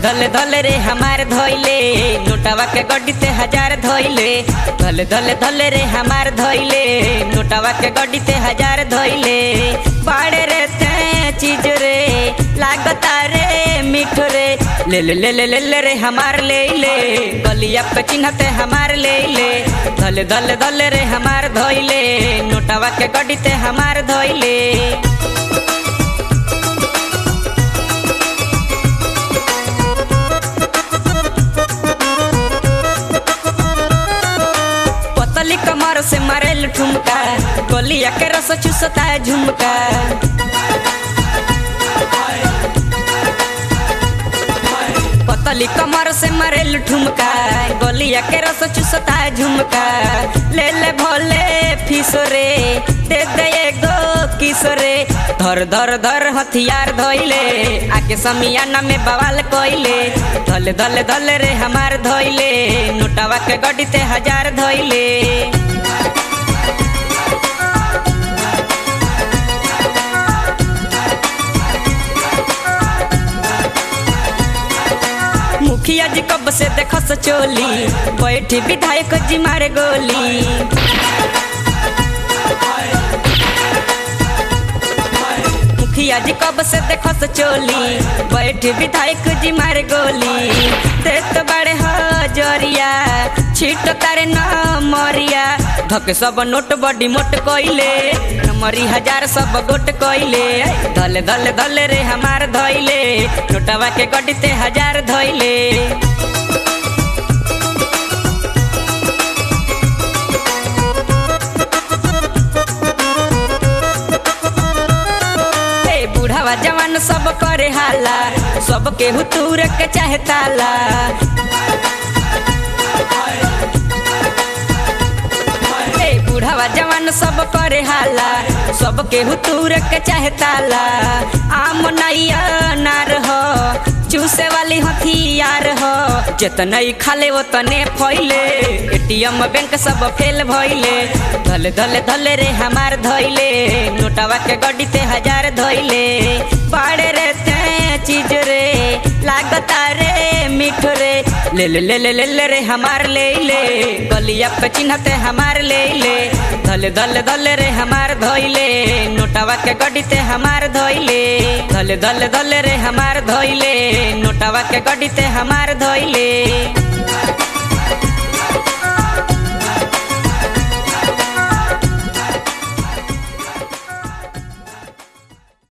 धले धले रे हमार धोइले नोटावा के गड्डी से हजार धोइले धले धले धले रे हमार धोइले नोटावा के गड्डी से हजार धोइले बाड़े रे ते चीज रे लागता रे मीठ रे ले ले ले ले ले ले रे हमार ले ले गलिया पे चिन्हते हमार ले ले धले धले धले रे हमार धोइले नोटावा के गड्डी से हमार धोइले पतली कमर से मारेल ठुमका गलिया के रस चूसता है झुमका पतली कमर से मारेल ठुमका गलिया के रस चूसता है झुमका ले ले भोले फिसरे दे दे एगो किसरे धर धर धर हथियार धोइले आके समियाना में बवाल कोइले धले धले धले रे हमार धोइले नोटावा के गड्डी ते हजार धोइले मुखिया जी कब से देखस चोली बैठी विधायक जी मारे गोली मुखिया जी कब से देखस चोली बैठी विधायक जी मारे गोली देत बड़े हजरिया छिट तारे न मरिया धक सब नोट बड़ी मोट कोइले नमरी हजार सब गोट कोइले धले धले धले रे हमार धोइले नोटवा के गड्डी ते हजार धोइले ए बूढ़ावा जवान सब करे हाला सब केहू तूर के चाहे ताला ए बूढ़ावा जवान सब करे हाला सब केहू तूर के चाहे ताला आम नैया नार हो चूसे वाली हथियार हो जितने खाले उतने फैले एटीएम बैंक सब फेल भइले धले धले धले रे हमार धइले नोटावा के गड्डी ते हजार धइले बाड़े रे ते चीज रे लागता रे मीठ रे ले ले ले ले ले ले रे हमार ले ले गलिया पे चिन्हते हमार ले ले धले धले धले रे हमार धइले नोटावा के गड्डी ते हमार धइले धले धले धले रे हमार धइले नोटावा के गड्डी ते हमार धइले